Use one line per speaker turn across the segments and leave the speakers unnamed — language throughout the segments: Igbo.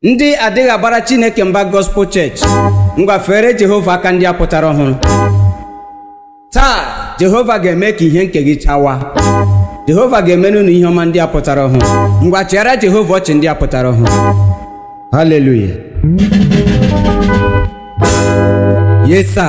ndị adịghị agbara chineke mba gospel church ngwafere jehova aka ndị a pụtara ọhụrụ taa jehova ga-eme ka ihe nke gị chawa jehova ga-emere unu ihe ọma ndị a pụtara ọhụrụ ngwa chịara jehova ọchị ndị a pụtara ọhụrụ haleluya yesa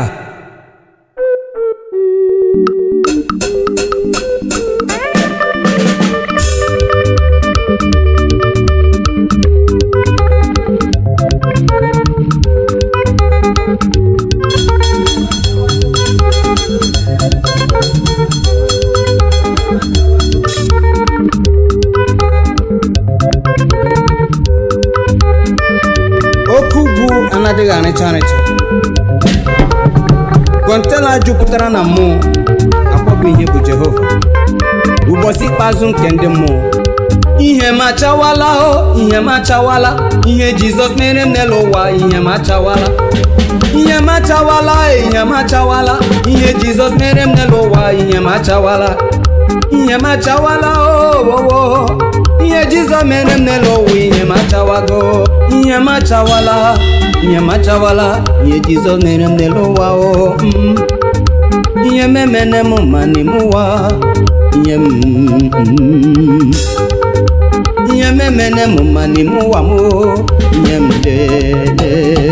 oke ugwu anadịghị arịcha arịcha kọntena jupụtara na mmụọ akpọbụ ihe bụ jehova ụbọchị ikpeazụ nke ndị mmụọ ihe m achawala o ihe m achawala ihe jizọs mere m n'elu ụwa ihe m achawala ihe m achawala ihe m achawala ihe jizọs mere m n'elu ụwa ihe m achawala ihe m achawala owowo ihe jizọs mere m n'elu ụwa ihe m achawago ihe m achawala ihe m achawala ihe jizọs mere m n'elu ụwa o mm. ihe m emene m ma n'ime ụwa ihe m mm. ihe m emene m ma n'ime ụwa m o ihe m lele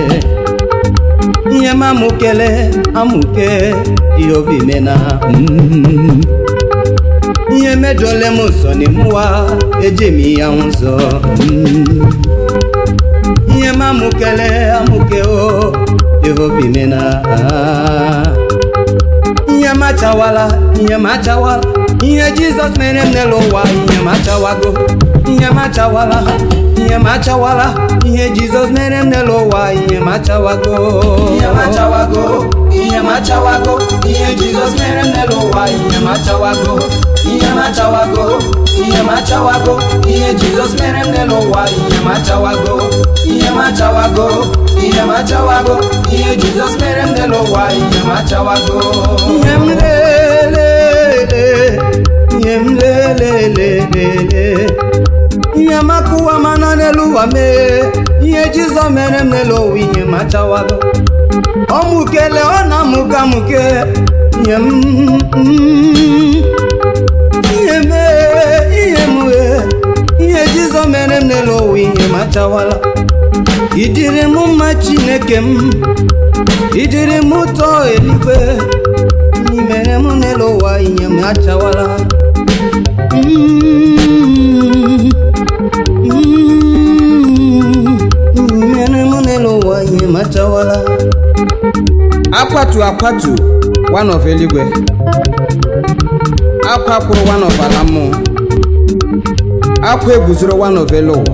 ihe m amụkele amụke jehova imena mm. ihe mejọle m nsọ n'ime ụwa eji m ya ụzọ mm. ihe m amụkele amụke o jehova imena ah. ihe m achawala ihe m achawala ihe jizọs mere m n'elu ụwa ihe m achawago ihe m achawala ihe m achawala ihe jizọs mere m n'elu ụwa ihe m achawago
ihe m achawago ihe m achawago ihe jizọs mere m n'elu ụwa ihe m achawago ihe m achawago ihe m achawago ihe jizọs mere m n'elu ụwa ihe m achawago ihe m achawago ihe m achawago ihe jizọs mere m n'elu ụwa ihe m achawago
ihe m lelele ihe m lelelelele ihe m akụwa mana n'elu ụwa mee ihe jizọs mere m n'elu ụwa ihe m achawago ọ mụkele ọ na-amụke amụke ihe m mm, ihe mee ihe m wee ihe jizọs mere m n'elu ụwa ihe m achawala ịdịrị m mma chineke m ịdịrị m ụtọ eluigwe ihe mere m n'elu ụwa ihe m achawala Mm, mm, ihe mere m n'elu ụwa ihe m achawala akwatu akwatu one of eluigwe akwa kwụrụ one of ala mmụọ akwa eguzoro one of elu ụwa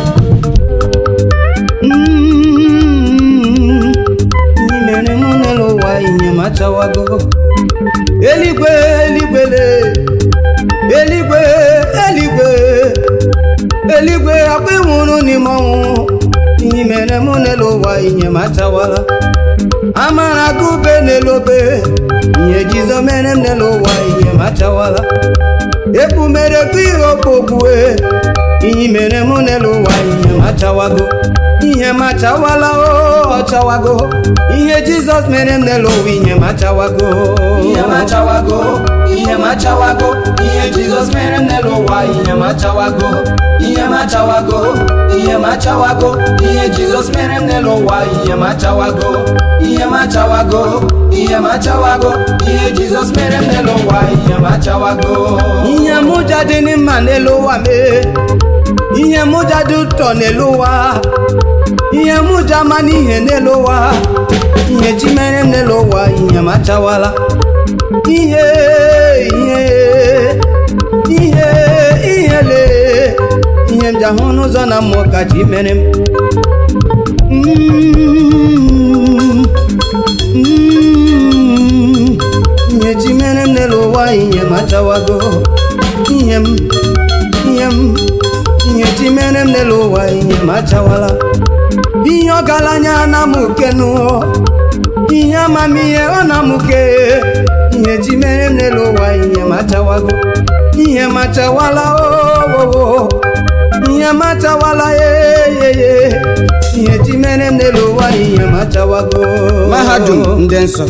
Mm, ihe mere m n'elu ụwa ihe m achawago eluigwe eluigwele eluigwe eluigwe eluigwe akwa ịnwụrụ n'ime ọnwụ ihe mere m n'elu ụwa ihe m achawala amara gube n'elu obe ihe jizo mere m n'elu ụwa ihe m achawala ekpumere gị ihe okpogbue ihe mere m n'elu ụwa ihe m achawago ihe m achawala o ọchawago ihe jizọs mere m n'elu ụwa ihe m achawago
ihe m achawago ihe m achawago ihe jizọs mere m n'elu ụwa ihe m achawago ihe m achawago ihe m achawago ihe jizọs mere m n'elu ụwa ihe m achawago ihe m achawago ihe m achawago ihe jizọs mere m n'elu ụwa ihe m achawago
ihe mụja dị mma n'elu ụwa mee ihe mụja dị ụtọ n'elu ụwa ihe mụja ma n'ihe n'elu ụwa ihe chi mere m n'elu ụwa ihe m achawala ihe ihe ihe ihe lee ihe m ji ahụ n'ụzọ na mmụọ ka chi mere m Mm, mm, ihe chi mere m n'elu ụwa ihe m achawago ihe m ihe m ihe chi mere m n'elu ụwa ihe m achawala ihe ọgaranya na-amụke n'ụọ ihe amamihe ọ na-amụke ihe chi mere m n'elu ụwa ihe m achawago ihe m achawala owowo ihe m achawala yeyeye
machawago
mahadum ndị nsọ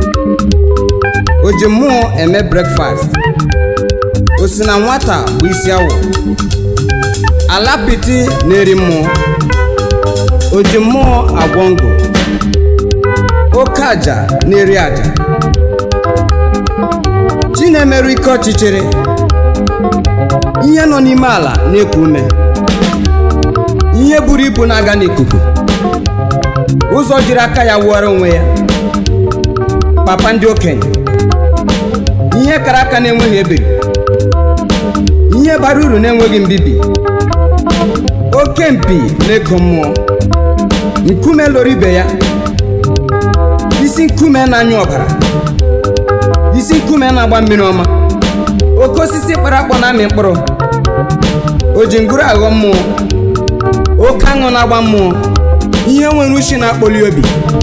o ji mmụọ eme brekfast o si na nwata bụ isi awọ ala piti na-eri mmụọ o ji mmụọ agwọ ngụ oke aja na-eri aja chi na-emerụ ike ọchịchịrị ihe nọ n'ime ala na-eku ume ihe buru ibu na-aga n'ikuku ụzọ jiri aka ya wụọrọ onwe ya papa ndị okenye ihe kara aka na-enweghị ebiri ihe bara uru na-enweghị mbibi oke mpi na-eko mmụọ nkume loro ibe ya isi nkume na-anyụ ọbara isi nkume na-agba mmiri ọma oke osisi kpara akpọ na-amị mkpụrụ o ji ngwuru aghọ mmụọ oke aṅụ na-agba mmụọ ihe nwere ushi na-akpọli obi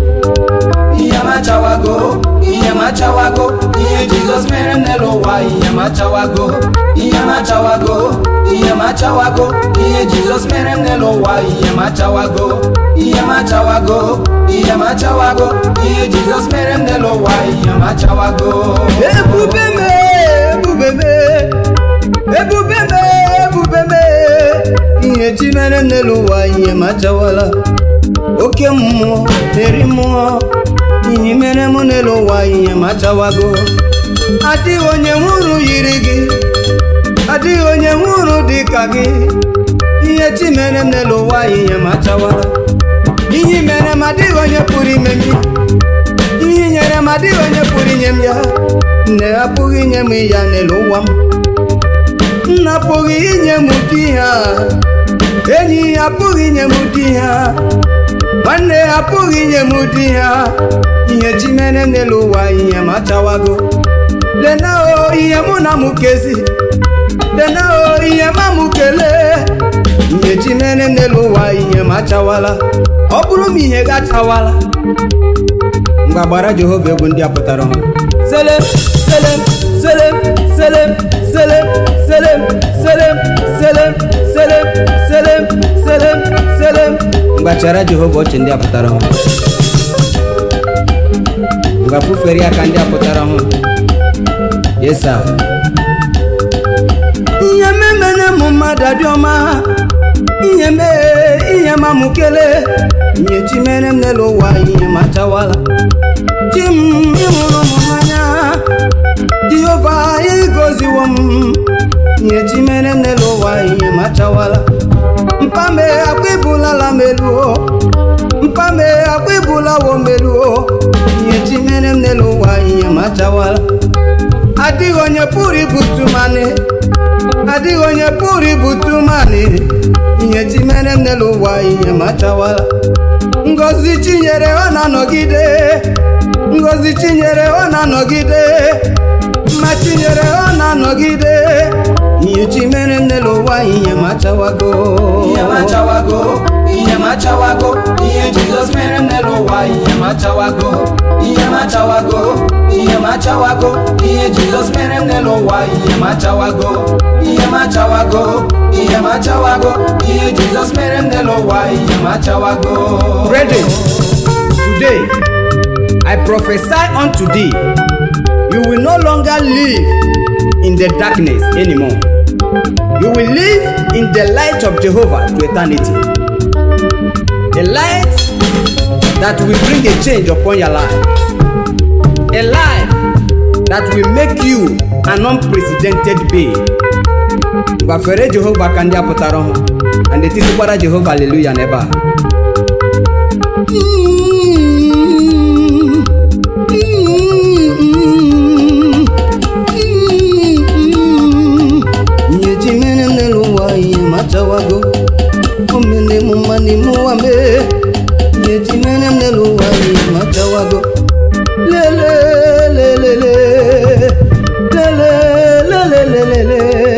ihe machawago ihe machawago ihe jizọs mere m n'elu ụwa ihe machawago ihe machawago ihe machawago ihe jizọs mere m n'elu ụwa ihe machawago ihe machawago ihe machawago ihe jizọs mere m n'elu ụwa ihe machawago
ebube me ebube me ebube me ebube me ihe chi mere m n'elu ụwa ihe machawala oke mmụọ na-eri mmụọ ihe mere m n'elu ụwa ihe machawago adịghị onye nwụrụ yiri gị adịghị onye nwụrụ dị ka gị ihe chi mere m n'elu ụwa ihe machawala ihe i mere m adịghị onye pụrụ ime m ya ihe i nyere m adịghị onye pụrụ inye m ya nne apụghị inye m ya n'elu ụwa m nna apụghị inye m ụdị ha enyi apụghị inye m ụdị ha nwanne apụghị inye m ụdị ha ihe chi mere n'elu ụwa ihe machawago lena o ihe mụ na mụ kezi lena o ihe ma mụ kelee ihe chi mere n'elu ụwa ihe machawala ọ bụrụ m ihe gachawala mgbe agbara jehova egwu ndị a pụtara ọhụrụ selem selem selem selem selem selem selem selem selem selem selem selem mgbe achara jehova ọchị ndị a pụtara ọhụrụ mgbe afụfere aka ndị a pụtara ọhụrụ yesa ihe memene mụ mmadụ adị ọma ihe mee ihe ma mụ kelee ihe chi mere m n'elu ụwa ihe machawala chi m ịhụrụ m n'anya jehova ịgọziwo m ihe chi mere m n'elu ụwa ihe machawala mpame akwa ibulala m eluo mpame akwa ibulawo m eluo ihe chi mere m n'elu ụwa ihe machawala adịghị onye pụrụ ibutu mani adịghị onye pụrụ ibutu mani ihe chi mere m n'elu ụwa ihe machawala ngozi chinyere ọ na-anọgide ngozi chinyere ọ na-anọgide mma chinyere ọ na-anọgide ihe chi mere m n'elu ụwa ihe machawago
ihe machawago ihe machawago ihe jizọs mere m n'elu ụwa ihe machawago ihe machawago ihe machawago ihe jizọs mere m n'elu ụwa ihe machawago ihe machawago ihe machawago ihe jizọs mere m n'elu ụwa ihe machawago
Brethren, today I prophesy unto thee, you will no longer live in the darkness anymore. You will live in the light of Jehovah to eternity. A light that will bring a change upon your life. A life that will make you an unprecedented being. gbafere jehova ka ndị a pụtara ọhụụ na ndị titikwara jehova aleluya n'ebe a ihe ji mere m n'elu ụwa ihe machawago o mere m mma n'ime ụwa mee ihe ji mere m n'elu ụwa ihe machawago lele lele lele lele lele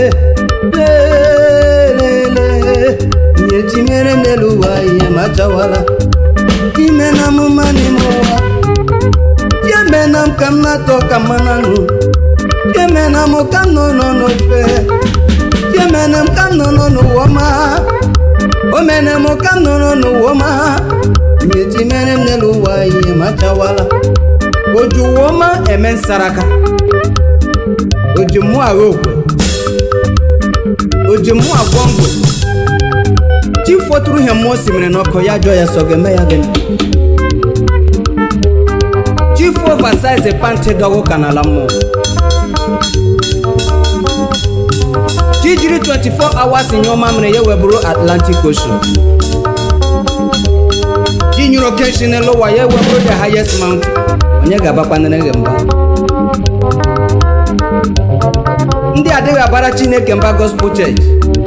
lele ihe ji mere m n'elu ụwa ihe machawala ime na amụma n'ime ụwa ya mee na m ka m na-atọ ka mmanụ aṅụ ya mee na m ka m nọ nọ n'ofe ya mee na m ka m nọ nọ n'ụwa ọma o mere m ka m nọ nọ n'ụwa ọma ihe chi mere m n'elu ụwa ihe m achawala oji ụwa ọma eme nsaraka oji mmụọ agha okwe oji mmụọ agwọ ngwe chi fọtụrụ ihe mmụọ osimiri n'ọkụ ya jụọ ya sọ ga-eme ya gịnị chief oversize panti dọgụ ka n'ala mmụọ chi jiri 24 hours nye ọma mere ya webụrụ atlantic ocean chi nyere oke nshi n'elu ụwa ya webụrụ the highest mountain onye ga-abakwanere gị mba ndị adịghị abara chineke mba gospel church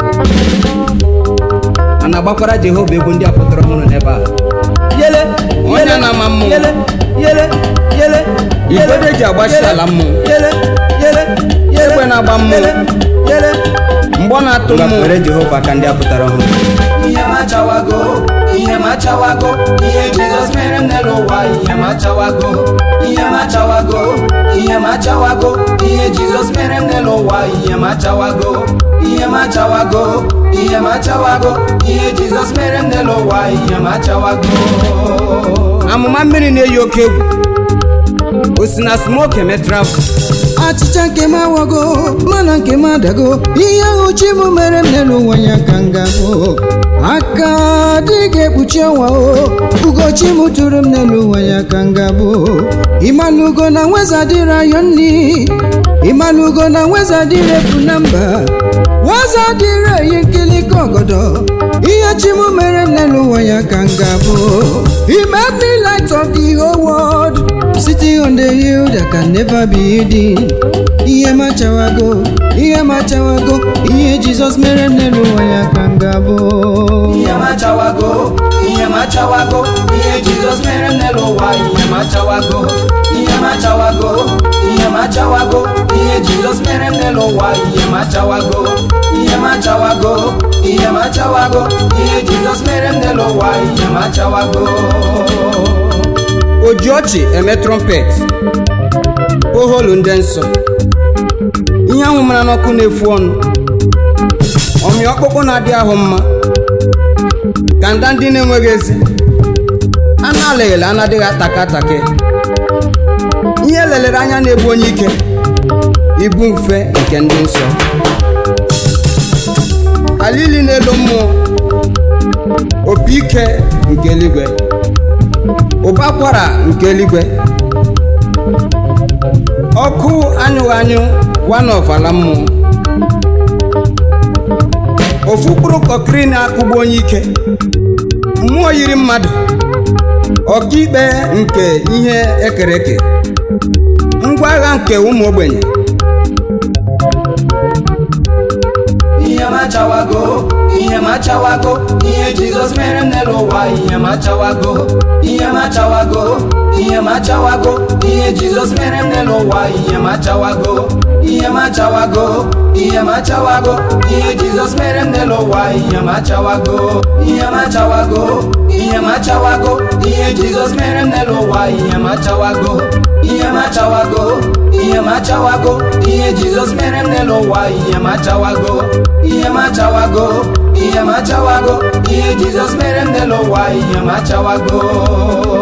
a na-agbakwara jehova egwu ndị a pụtara ọhụrụ n'ebe a yele
Onye
yele,
na-ama mmụọ.
yele yele yele
Igwe
yele,
eji agbachi
yele,
ala mmụọ.
yele yele yele
Egbe na-agba mmụọ.
yele yele
mgbọ na-atụ mmụọ
gbafere jehova ka ndị a pụtara ọhụrụ
ihe m achawago ihe m achawago ihe jizọs mere m n'elu ụwa ihe m achawago ihe m achawago ihe m achawago ihe jizọs mere m n'elu ụwa ihe m achawago ihe m achawago ihe m achawago ihe jizọs mere m n'elu ụwa ihe m achawago
amụma mmiri na-eyi oke egwu o si na smoke eme travel
achịcha nke m awago mana nke m adago ihe ahụ chi m mere m n'elu ụwa ya ka m ga-abụ aka adịghị ekpuchi ọnwa o ugochi m tụrụ m n'elu ụwa ya ka m ga-abụ ịmalụgo na nweza dịrị ayọ nni ịmalụgo na nweza dịrị efu na mba nweza dịrị eyi nkilika ọgọdọ ihe chi m mere m n'elu ụwa ya ka m ga-abụ He made me light of the whole world Sitting on the hill that can never be hidden Ihe m achawago, ihe m achawago Ihe Jizọs mere m n'elu ụwa ya ka m ga-abụ
ihe m achawago ihe m achawago ihe jizọs mere m n'elu ụwa ihe m achawago ihe m achawago ihe m achawago ihe jizọs mere m n'elu ụwa ihe m achawago ihe m achawago ihe m achawago ihe jizọs mere m n'elu ụwa ihe m achawago
o ji ọchị eme trumpet oholu ndị nsọ ihe ahụ mara n'ọkụ na-efu ọnụ ọmị ọkpụkpụ na-adị ahụ mma ka nda ndị na-enweghị ezi a na-alaghịla anadịghị ataka ataka ihe lelere anya na-ebu onye ike ibu mfe nke ndị nsọ alili n'elu mmụọ opi ike nke eluigwe ụba akwara nke eluigwe ọkụ anyụghị anyụ one of ala mmụọ ofu mkpụrụ kọkiri na-akụgbu onye ike mmụọ yiri mmadụ ọkaikpe nke ihe ekere eke ngwa agha nke ụmụ ogbenye
ihe m achawago ihe m achawago ihe jizọs mere m n'elu ụwa ihe m achawago ihe m achawago ihe m achawago ihe jizọs mere m n'elu ụwa ihe m achawago ihe m achawago ihe m achawago ihe jizọs mere m n'elu ụwa ihe m achawago ihe m achawago ihe m achawago ihe jizọs mere m n'elu ụwa ihe m achawago ihe m achawago ihe m achawago ihe jizọs mere m n'elu ụwa ihe m achawago ihe m achawago ihe m achawago ihe jizọs mere m n'elu ụwa ihe m achawago